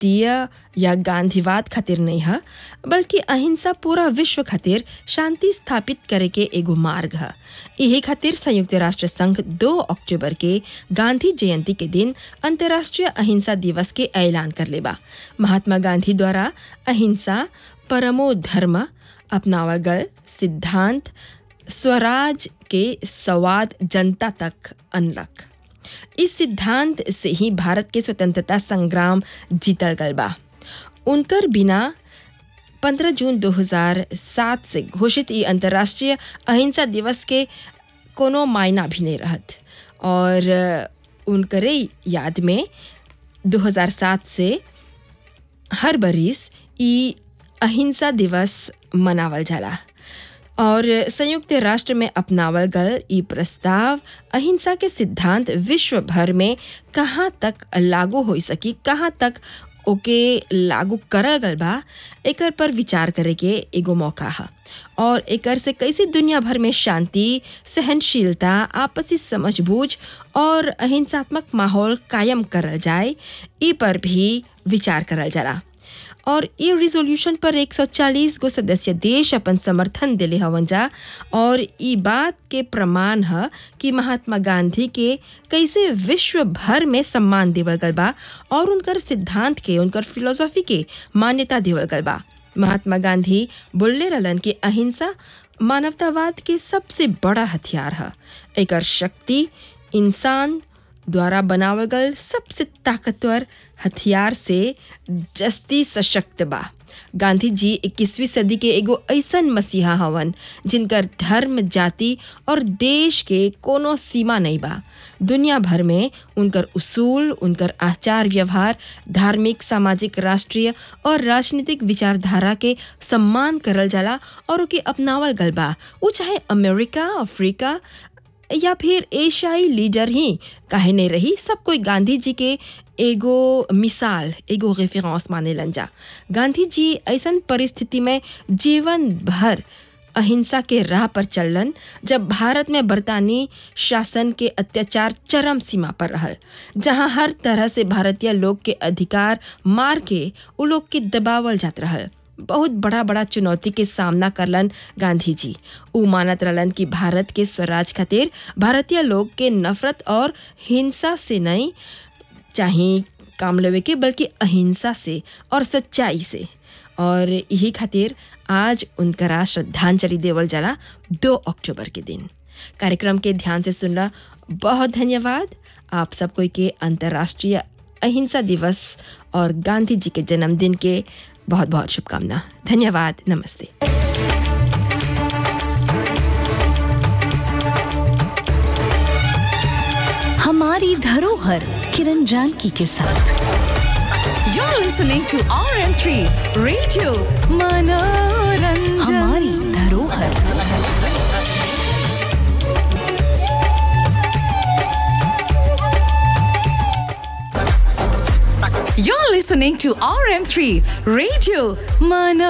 राष्ट्रीय या गांधीवाद खातिर नहीं है बल्कि अहिंसा पूरा विश्व खातिर शांति स्थापित करे के एगो मार्ग है यही खातिर संयुक्त राष्ट्र संघ 2 अक्टूबर के गांधी जयंती के दिन अंतर्राष्ट्रीय अहिंसा दिवस के ऐलान कर लेबा महात्मा गांधी द्वारा अहिंसा परमो धर्म अपनावल गल सिद्धांत स्वराज के संवाद जनता तक अनलक इस सिद्धांत से ही भारत के स्वतंत्रता संग्राम जीतल गल बा उनकर बिना 15 जून 2007 से घोषित ये अंतर्राष्ट्रीय अहिंसा दिवस के कोनो मायना भी नहीं रहत और उनकरे याद में 2007 से हर बरिस ई अहिंसा दिवस मनावल जाला और संयुक्त राष्ट्र में अपनावल गल ई प्रस्ताव अहिंसा के सिद्धांत विश्व भर में कहाँ तक लागू हो सकी कहाँ तक ओके लागू करल गल बा एकर पर विचार करे के एगो मौका है और एकर से कैसे दुनिया भर में शांति सहनशीलता आपसी समझबूझ और अहिंसात्मक माहौल कायम करल जाए ई पर भी विचार करल जाला और ये रिजोल्यूशन पर 140 गो सदस्य देश अपन समर्थन दिले हवन जा और ई बात के प्रमाण है कि महात्मा गांधी के कैसे विश्व भर में सम्मान देवल गल बा और उनकर सिद्धांत के उनकर फिलोसॉफी के मान्यता देवल गल बा महात्मा गांधी बोलले रहलन कि अहिंसा मानवतावाद के सबसे बड़ा हथियार है एकर शक्ति इंसान द्वारा बनावल गल सबसे ताकतवर हथियार से जस्ती सशक्त बा गांधी जी 21वीं सदी के एगो ऐसन मसीहा हवन जिनकर धर्म जाति और देश के कोनो सीमा नहीं बा दुनिया भर में उनकर उसूल उनकर आचार व्यवहार धार्मिक सामाजिक राष्ट्रीय और राजनीतिक विचारधारा के सम्मान करल जाला और ओके अपनावल गल बा वो चाहे अमेरिका अफ्रीका या फिर एशियाई लीडर ही काहे नहीं रही सब कोई गांधी जी के एगो मिसाल एगो रेफरेंस माने जा गांधी जी ऐसन परिस्थिति में जीवन भर अहिंसा के राह पर चलन जब भारत में बरतानी शासन के अत्याचार चरम सीमा पर रहल जहां हर तरह से भारतीय लोग के अधिकार मार के उ लोग के दबावल जात रहल बहुत बड़ा बड़ा चुनौती के सामना करलन गांधी जी उ मानत रहलन कि भारत के स्वराज खातिर भारतीय लोग के नफरत और हिंसा से नहीं चाहे काम लेवे के बल्कि अहिंसा से और सच्चाई से और यही खातिर आज उनकरा श्रद्धांजलि देवल जाला दो अक्टूबर के दिन कार्यक्रम के ध्यान से सुनला बहुत धन्यवाद आप सब कोई के अंतर्राष्ट्रीय अहिंसा दिवस और गांधी जी के जन्मदिन के बहुत बहुत शुभकामना धन्यवाद नमस्ते हमारी धरोहर किरण जानकी के साथ You're listening to RM3 Radio Manoranjan. हमारी धरोहर You're listening to RM3 Radio Manoranjan.